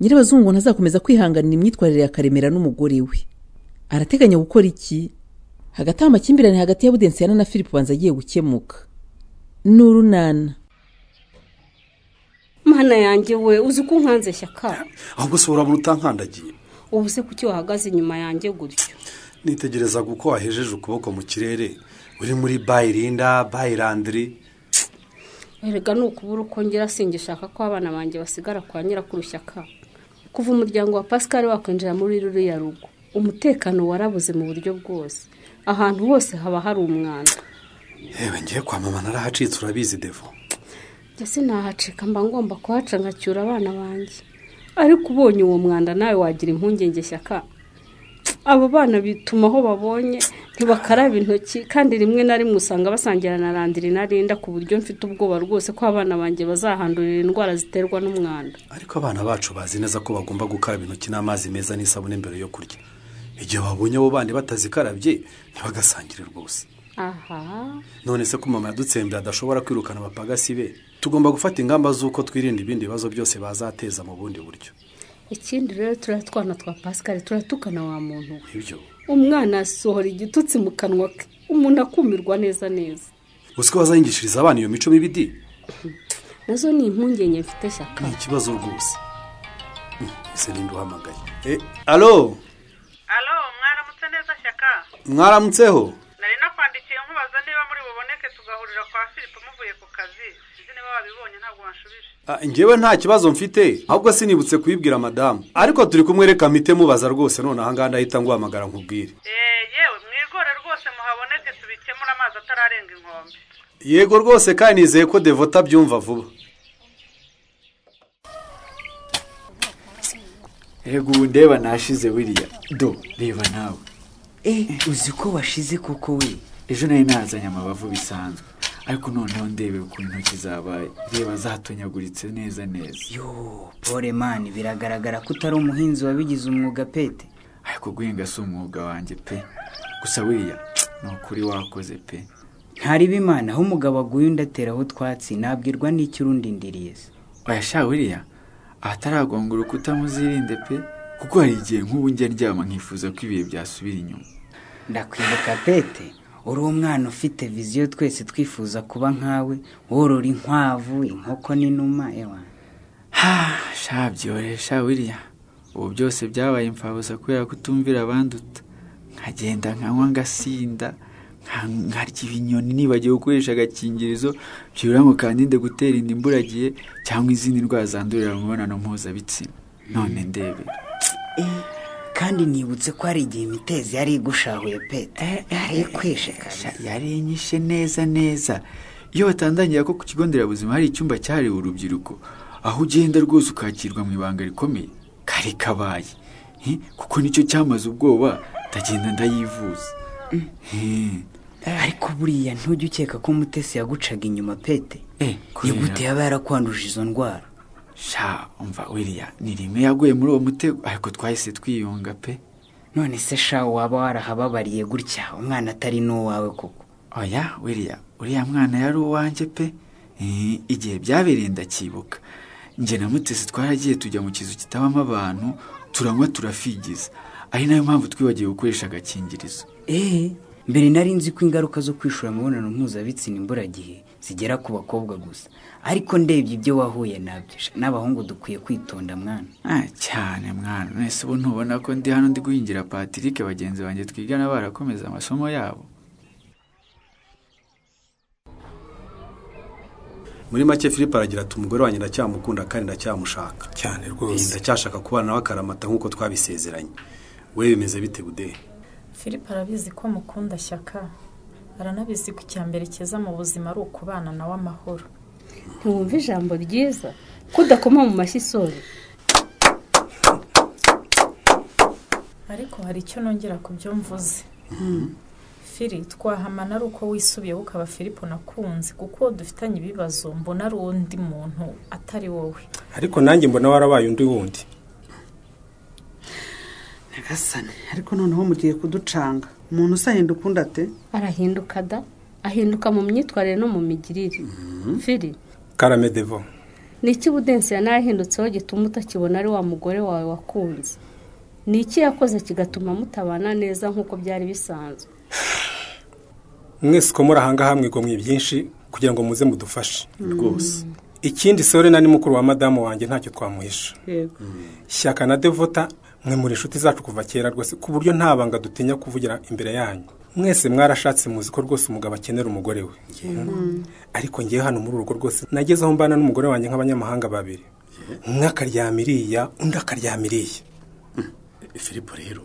nyirabazungu ntazakomeza kwihanganira imyitwarire ya karemera n'umugore we arateganya gukora iki hagati aho amakimbirane hagati ya budensiyana na philip banza agiye gukemuka n'urunana mana yanjye we uzi ko unkanze shyaka ahubwo se urabura utankandagiye ubu se kuki wahagaze inyuma yanjye gutyo nitegerezaga uko wahejeje ukuboko mu kirere uri muri bayirinda bayirandiri erega ni ukubura uko ngira singishaka ko abana banjye basigara kwa nyirakuru shyaka kuva umuryango wa pascal wakwinjira muri ruriya rugo umutekano warabuze mu buryo bwose ahantu hose haba hari umwanda yewe ngiye kwa mama narahacitse urabizi devo ndetse nahacika mba ngomba kuhaca nkacyura abana banjye ariko ubonye uwo mwanda nawe wagira impungenge shyaka abo bana bituma aho babonye ntibakaraba intoki kandi rimwe na rimwe usanga basangira na randiri na rinda ku buryo mfite ubwoba rwose ko abana banjye bazahandurira indwara ziterwa n'umwanda ariko abana bacu bazi neza ko bagomba gukaraba intoki n'amazi meza n'isabune mbere yo kurya igihe babonye abo bandi batazikarabye ntibagasangire rwose aha none se ko mama yadutsembye adashobora kwirukana abapagasi be tugomba gufata ingamba z'uko twirinda ibindi bibazo byose bazateza mu bundi buryo ikindi rero turiya twana twa pascal turatukana wa muntu we ibyo umwana asohora igitutsi mu kanwa ke umuntu akumirwa neza neza uziko bazayingishiriza abana iyo mico mibi di nazo ni impungenge mfite shyaka ni ikibazo rwose Mm, ese ninde uhamagaye e alo alo mwaramutse neza shyaka mwaramutseho nari nakwandikiye nkubaza niba muri buboneke tugahurira kwa philip muvuye ku kazi sinzi niba wabibonye ntabwo wanshubije Ah, njyewe nta kibazo mfite ahubwo sinibutse kubibwira madamu ariko turi kumwereka mite mubaza rwose none ahangaha ndahita nguhamagara nkubwire Eh, yewe mwigore rwose muhaboneke tubikemure amazi atararenga inkombe yego rwose kandi nizeye ko devota abyumva vuba rego ubu ndeba nashize wiriya do reba nawe Eh, uzi ko washize koko we ejo nari nazanye amabavu bisanzwe ariko noneho ndebe ukuntu intoki zabaye reba zatonyaguritse neza neza yo pole mani biragaragara ko utari umuhinzi wabigize umwuga pete ariko guhinga si umwuga wanjye pe gusa wiriya ni ukuri wakoze pe ntariba imana aho umugabo aguye undi ateraho utwatsi nabwirwa n'icyo urundi ndiriye se oya sha wiriya ahataragonga urukuta muzirinde pe kuko hari igihe nk'ubu njya ndyama nkifuza ko ibihe byasubira inyuma ndakwibuka pete uri umwana ufite viziyo twese twifuza kuba nkawe worora inkwavu inkoko n'inuma ewa ha sha byore sha wiriya ubu byose byabaye imfabusa kubera kutumvira abanduta nkagenda nkanywa ngasinda nka- nkarya ibinyoni nibagiwe gukoresha agakingirizo byibura ngo kandinde gutera inda imburagiye cyangwa izindi ndwara zandurira mu mibonano mpuzabitsina none ndebe kandi nibutse ko hari igihe imitezi yari igushahuye pete yari ikwishe kabisa yari inyishe neza neza iyo batandangira ko ku kigo nderabuzima hari icyumba cyahariwe urubyiruko aho ugenda rwose ukakirwa mu ibanga rikomeye kari kabaye Hi, kuko nicyo cyamaze ubwoba ndagenda ndayivuza Hi. ariko buriya ntujya ukeka ko mutesi yagucaga inyuma pete Eh, kubera- nigute yaba yarakwanduje izo ndwara sha umva wiriya ni rimwe yaguye muri uwo mutego ariko twahise twiyunga pe none se sha waba warahababariye gutya umwana atari n'uwawe koko oya wiriya uriya mwana yari uwanjye pe Eh, igihe byabereye ndakibuka njye na mutesi twaragiye tujya mu kizu kitabamo abantu turanywa turafigiza ari nayo mpamvu twibagiwe gukoresha agakingirizo eee mbere nari nzi ko ingaruka zo kwishora imibonano mpuzabitsina imburagihe zigera ku bakobwa gusa ariko ndebye ibyo wahuye nabyo sha, n'abahungu dukwiye kwitonda mwana Ah, cyane mwana mwese ubu ntubona ko ndi hano ndi guhingira patirike bagenzi banjye twigana barakomeza amasomo yabo muri make philip aragira ati umugore wanjye ndacyamukunda kandi ndacyamushaka cyane Eh, rwose ndacyashaka kubana nawe akaramata nk'uko twabisezeranye we bimeze bite bude philip arabizi ko mukunda shyaka aranabizi ko icya mbere cyiza mu buzima ari ukubana nawe amahoro ntiwumve ijambo ryiza ko udakoma mu mashyi isoni ariko hari icyo nongera ku byo mvuze fili twahamana ari uko wisubiyeho ukaba filipo nakunze kuko uwo dufitanye ibibazo mbona ari undi muntu atari wowe ariko nanjye mbona warabaye undi wundi nyagasane ariko noneho mugiye kuducanga umuntu usahenda ukunda ate arahinduka da ahinduka mu myitwarire no mu migirire fili karame devo ni iki budensiya nayahindutseho gituma utakibona ari wa mugore wawe wakunze ni iki yakoze kigatuma mutabana neza nk'uko byari bisanzwe mwese uko muri ahangaha mwigomwe byinshi kugira ngo muze mudufashe rwose ikindi sore na ni mukuru wa madamu wanjye ntacyo twamuhisha yego shyaka na devota mwe muri inshuti zacu kuva kera rwose ku buryo nta banga dutinya kuvugira imbere yanyu mwese mwarashatse muzi ko rwose umugabo akenera umugore we ariko ngewe hano muri urugo rwose nageze aho mbana n'umugore wanjye nk'abanyamahanga babiri umwe akaryama iriya undi akaryama iriya filipo rero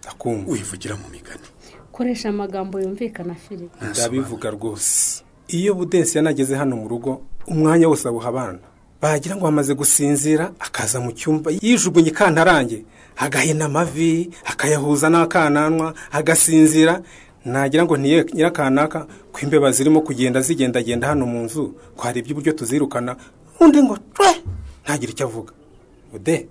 akumva wivugira mu migani koresha amagambo yumvikana filipe ndabivuga rwose iyo budensi yanageze hano mu rugo umwanya wose awuha abana bagira ngo bamaze gusinzira akaza mu cyumba yijugunye ikantarange agahina amavi akayahuza n'akananwa agasinzira nagira ngo ntiye nyirakanaka ko imbeba zirimo kugenda zigendagenda hano mu nzu twarebye uburyo tuzirukana undi ngo twe ntagire icyo avuga ude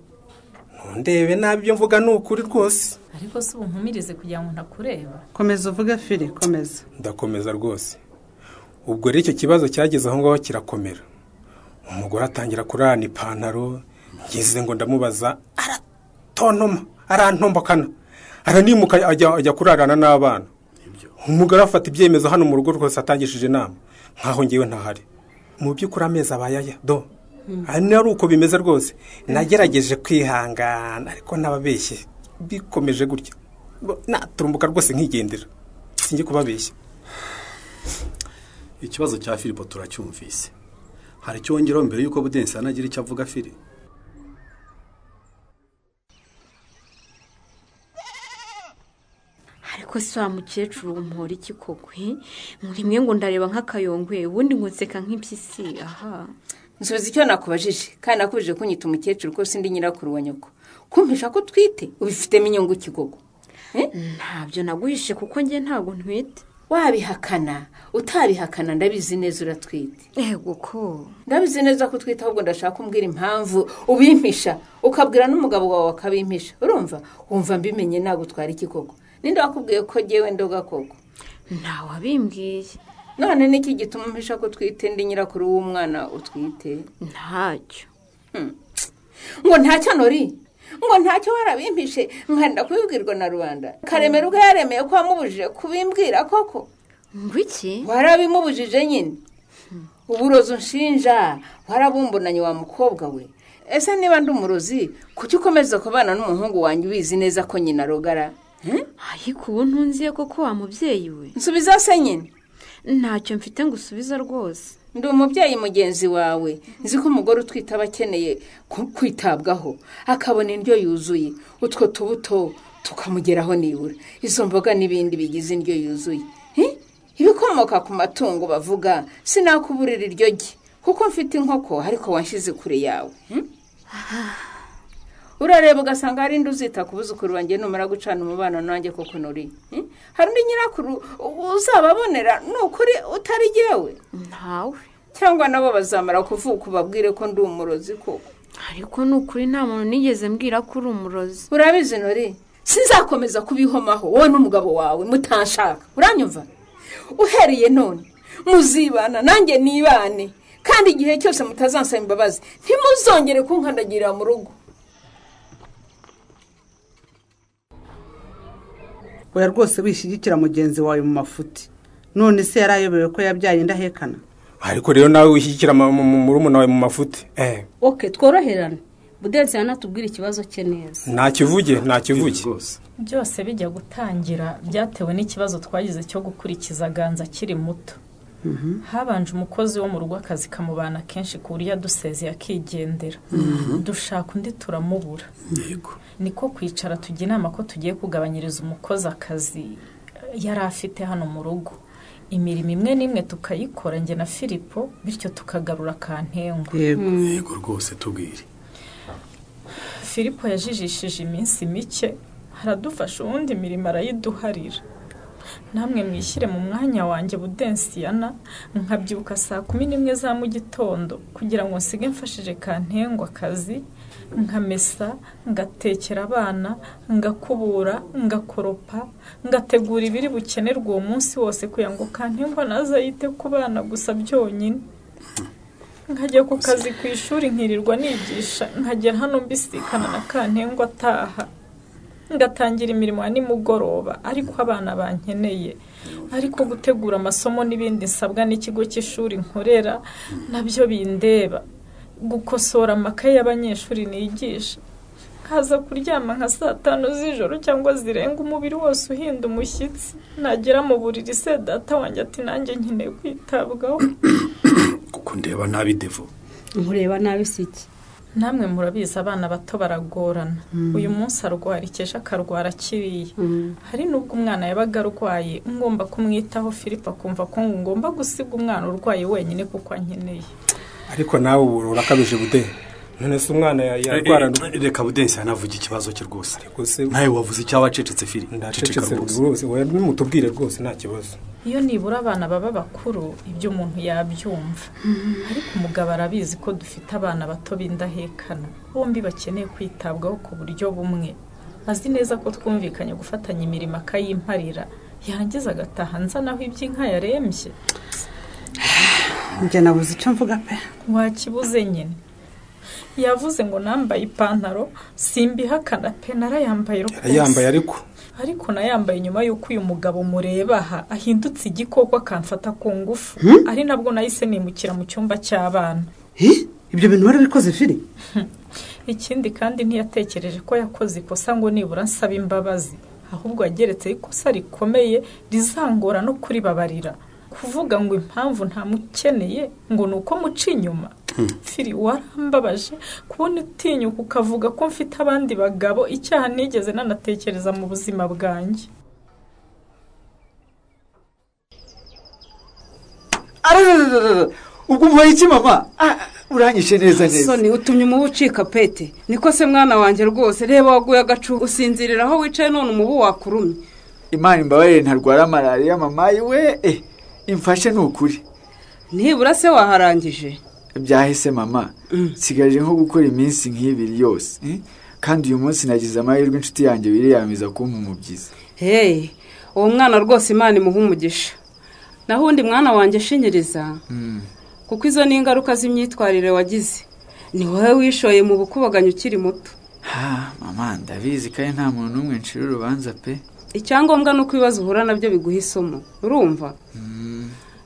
ntundebe nabi ibyo mvuga ni ukuri rwose ariko si ubunkumirize kugira ngo ntakureba komeza uvuge firi komeza ndakomeza rwose ubwo rero icyo kibazo cyageze aho ngaho kirakomera umugore atangira kurarana ipantaro ngeze ngo ndamubaza aratontoma arantombakana aranimuka ajya ajya kurarana n'abana umugore afata ibyemezo hano mu rugo rwose atangishije inama nkaho ngewe ntahari mu by'ukuri amezi abaye aya do hano ari uko bimeze rwose nagerageje kwihangana ariko nababeshye bikomeje gutya Bo- naturumbuka rwose nkigendera sinjye kubabeshya ikibazo cya filipo turacyumvise hari icyo wongeraho mbere y'uko budensi anagira icyo avuga fili ariko si wa mukecuru umuhora iki kogwe rimwe ngo ndareba nk'akayongwe ubundi ngo nseka nk'impyisi aha nsubiza icyo nakubajije kandi nakubajije ko nyita umukecuru ko sindi nyirakuru wa nyoko kumvisha ko utwite ubifitemo inyungu ikigogo Eh? ntabyo naguhishe kuko njye ntabwo ntwite wabihakana utabihakana ndabizi neza uratwite yego ko ndabizi neza ko utwite ahubwo ndashaka kumbwira impamvu ubimpisha ukabwira n'umugabo wawe akabimpisha urumva wumva mbimenye nagutwara iki koko ninde wakubwiye ko ngewe ndoga koko ntawabimbwiye none niki gituma umpisha ko utwite ndi nyirakuru w'umwana utwite ntacyo ngo ntacyo nori ngo ntacyo warabimpishe nkanda kubibwirwa na rubanda karemera ubwo yaremeye ko wamubujije kubimbwira koko ngo iki warabimubujije nyine uburozi unshinja warabumbunanye wa mukobwa we ese niba ndi umurozi kuki ukomeza kubana n'umuhungu wanjye ubizi neza ko nyina arogara Eh? ariko ubu ntunziye koko wa mubyeyi we nsubiza se nyine ntacyo mfite ngo usubize rwose ndi umubyeyi mugenzi wawe nzi ko umugore utwite aba akeneye ku- kwitabwaho akabona indyo yuzuye utwo tubuto tukamugeraho nibura izo mboga n'ibindi bigize indyo yuzuye Eh? ibikomoka ku matungo bavuga sinakuburira iryo gi kuko mfite inkoko ariko wanshyize kure yawe Hmm? urareba ugasanga hari indi uzita ku buzukuru banjye numara gucana umubano nanjye koko nuri Eh? hari undi nyirakuru u- uzababonera ni ukuri utari jyewe ntawe cyangwa nabo bazamara kuvuga ubabwire ko ndi umurozi koko ariko ni ukuri nta muntu nigeze mbwira ko uri umurozi urabizi nori sinzakomeza kubihomaho wowe n'umugabo wawe mutanshaka uranyumva uhereye none muzibana nanjye nibane kandi igihe cyose mutazansaba imbabazi ntimuzongere kunkandagirira mu rugo oya rwose wishyigikira mugenzi wawe mu mafuti none se yari ayobewe ko yabyaye indahekana ariko rero nawe wishyikira ma- mu- mu- murumuna wawe mu mafuti eh oke tworoherane budensiya natubwire ikibazo cye neza ntakivuge ntakivuge rwose byose bijya gutangira byatewe n'ikibazo twagize cyo gukurikiza ganza akiri muto habanje umukozi wo mu rugo akazi kamubana kenshi ku buryo adusezeye akigendera dushaka undi turamubura niko kwicara tujya inama ko tugiye kugabanyiriza umukozi akazi yari afite hano mu rugo imirimo imwe n'imwe tukayikora njye na filipo bityo tukagarura akantengwa yego yego rwose tubwire filipo yajijishije iminsi mike haradufasha ubundi imirimo arayiduharira namwe mwishyire mu mwanya wanjye budensiyana nkabyuka saa kumi n'imwe za mu gitondo kugira ngo nsige mfashije kantengwa akazi nkamesa ngatekera abana ngakubura ngakoropa ngategura ibiri bukenerwa uwo munsi wose kugira ngo kantengwa naze yite ku bana gusa byonyine nkajya ku kazi ku ishuri nkirirwa nigisha nkagera hano mbisikana na kantengwa ataha ngatangira imirimo ya nimugoroba ariko abana bankeneye ariko gutegura amasomo n'ibindi nsabwa n'ikigo cy'ishuri nkorera nabyo bindeba gukosora amakaye y'abanyeshuri nigisha nkaza kuryama nka saa tanu z'ijoro cyangwa zirenga umubiri wose uhinda umushyitsi nagera mu buriri se data wanjye ati nanjye nkeneye kwitabwaho kuko ndeba nabi devo nkureba nabi si iki namwe murabizi abana bato baragorana uyu munsi arwara ikesha akarwara akiriye hari n'ubwo umwana yabaga arwaye ngomba kumwitaho filipo akumva ko ngomba gusiga umwana urwaye wenyine kuko ankeneye ariko nawe ubu urakabije bude none se umwana ya- yarwara Eh, eh, reka budensi yanavuga ikibazo cye rwose se- nawe wavuze icyaba wacecetse firi ndacecetse rwose we nimutubwire rwose nta kibazo iyo nibura abana baba bakuru ibyo umuntu yabyumva ariko umugabo arabizi ko dufite abana bato b'indahekana bombi bakeneye kwitabwaho ku buryo bumwe azi neza ko twumvikanye gufatanya imirimo akayimparira yarangiza agataha nzanaho iby'inka yarembye njye nabuze icyo mvuga pe wakibuze nyine yavuze ngo nambaye ipantaro simbihakana pe narayambaye rwose yambaye ariko ariko nayambaye nyuma y'uko uyu mugabo mureba aha ahindutse igikoko akamfata ku ngufu ari nabwo nahise nimukira mu cyumba cy'abana ibyo bintu wari ubikoze firi ikindi kandi ntiyatekereje ko yakoze ikosa ngo nibura nsaba imbabazi ahubwo yageretseho ikosa rikomeye rizangora no kuribabarira kuvuga ngo impamvu ntamukeneye ngo ni uko muca inyuma firi warambabaje kubona utinyuka ukavuga ko mfite abandi bagabo icyaha nigeze nanatekereza mu buzima bwanjye ararararara ubwo ubaye iki mama Ah, uranyishe neza neza soni utumye umubu ucika pete niko se mwana wanjye rwose reba waguye agacu usinzirira aho wicaye none umubu wakurumye imana imbabarire ntarwara malariya mama we eh imfashe ni ukuri nibura se waharangije byahise mama nsigaje nko gukora iminsi nk'ibiri yose eh? kandi uyu munsi nagize amahirwe inshuti yanjye wiriyamiza kumpa umubyizi heyi uwo mwana rwose imana imuha umugisha naho undi mwana wanjye ashinyiriza Mm. kuko izo ni ingaruka z'imyitwarire wagize ni wowe wishoye mu bukubaganyi ukiri muto ha mama ndabizi kandi nta muntu n'umwe ncira urubanza pe icyangombwa ni uko ibibazo uhura nabyo biguha isomo urumva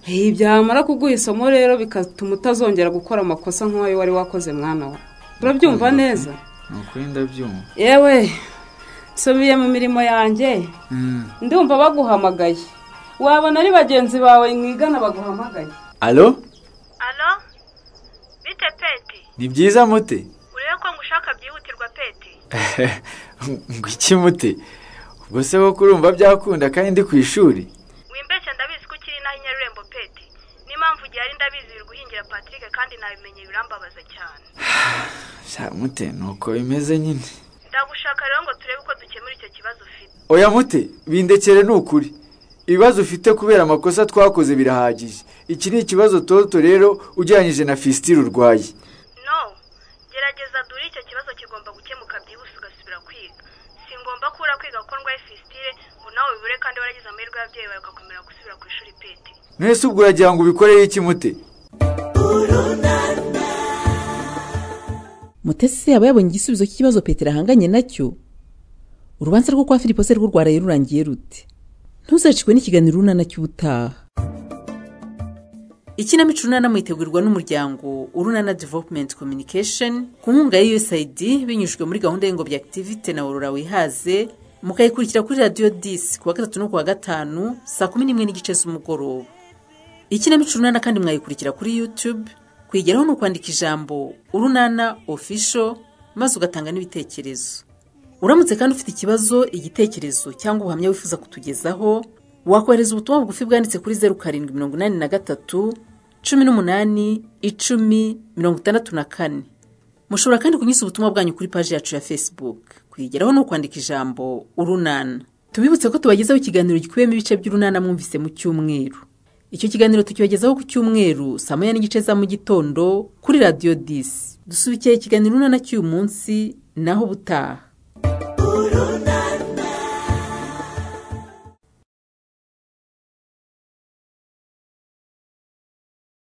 Hey, byamara kuguha isomo rero bigatuma utazongera gukora amakosa nk'ayo wari wakoze mwana we urabyumva neza ni ukuri ndabyumva yewe nsubiye mu mirimo yanjye Mm. ndumva baguhamagaye wabona ari bagenzi bawe mwigana baguhamagaye alo alo bite peti ni byiza mute urebe ko ngushaka byihutirwa peti ngo iki mute ubwo se koko urumva byakunda kandi ndi ku ishuri wimbeshya ndabizi ko ukiri inaha inyarurembo peti n'impamvu igihe ari ndabizi biri guhingira patrick kandi nabimenye birambabaza cyane sha mute nuko bimeze nyine ndagushaka rero ngo turebe uko dukemura icyo kibazo ufite oya mute bindekere ni ukuri ibibazo ufite kubera amakosa twakoze birahagije iki ni ikibazo toto rero ugereranyije na fisitire urwaye no gerageza dure icyo kibazo kigomba gukemuka byihuse ugasubira kwiga si ngombwa ko ura kwiga kuko ndwaye fisitire ngo nawe bibure kandi waragize amahirwe y'ababyeyi bawe ugakomera gusubira ku ishuri peti mwese ubwo uragira ngo ubikoreho iki mute mutesi se yaba yabonye igisubizo cy'ikibazo petero ahanganye nacyo urubanza rwo kwa filipo se rwo rwaraye rurangiye rute ntuzacikwe n'ikiganiro urunana cy'ubutaha ikinamico urunana mwitegurirwa n'umuryango urunana developumenti kominikesheni ku nkunga ya usaid binyujijwe muri gahunda y'ingobyi akitivite na aurora wihaze mukayikurikira kuri radiyo disi ku wa gatatu no ku wa gatanu saa kumi n'imwe n'igice z'umugoroba ikinamico urunana kandi mwayikurikira kuri yutube kwigeraho ni ukwandika ijambo urunana ofisho maze ugatanga n'ibitekerezo uramutse kandi ufite ikibazo igitekerezo cyangwa ubuhamya wifuza kutugezaho wakohereza ubutumwa bugufi bwanditse kuri zeru karindwi mirongo inani na gatatu cumi n'umunani icumi mirongo itandatu na kane mushobora kandi kunyuza ubutumwa bwanyu kuri paji yacu ya facebook kwigeraho ni ukwandika ijambo urunana tubibutse ko tubagezaho ikiganiro gikubiyemo ibice by'urunana mwumvise mu cyumweru icyo kiganiro tukibagezaho ku cyumweru saa moya n'igice za mu gitondo kuri radiyo disi dusubikiye ikiganiro urunana cy'uyu munsi naho ubutaha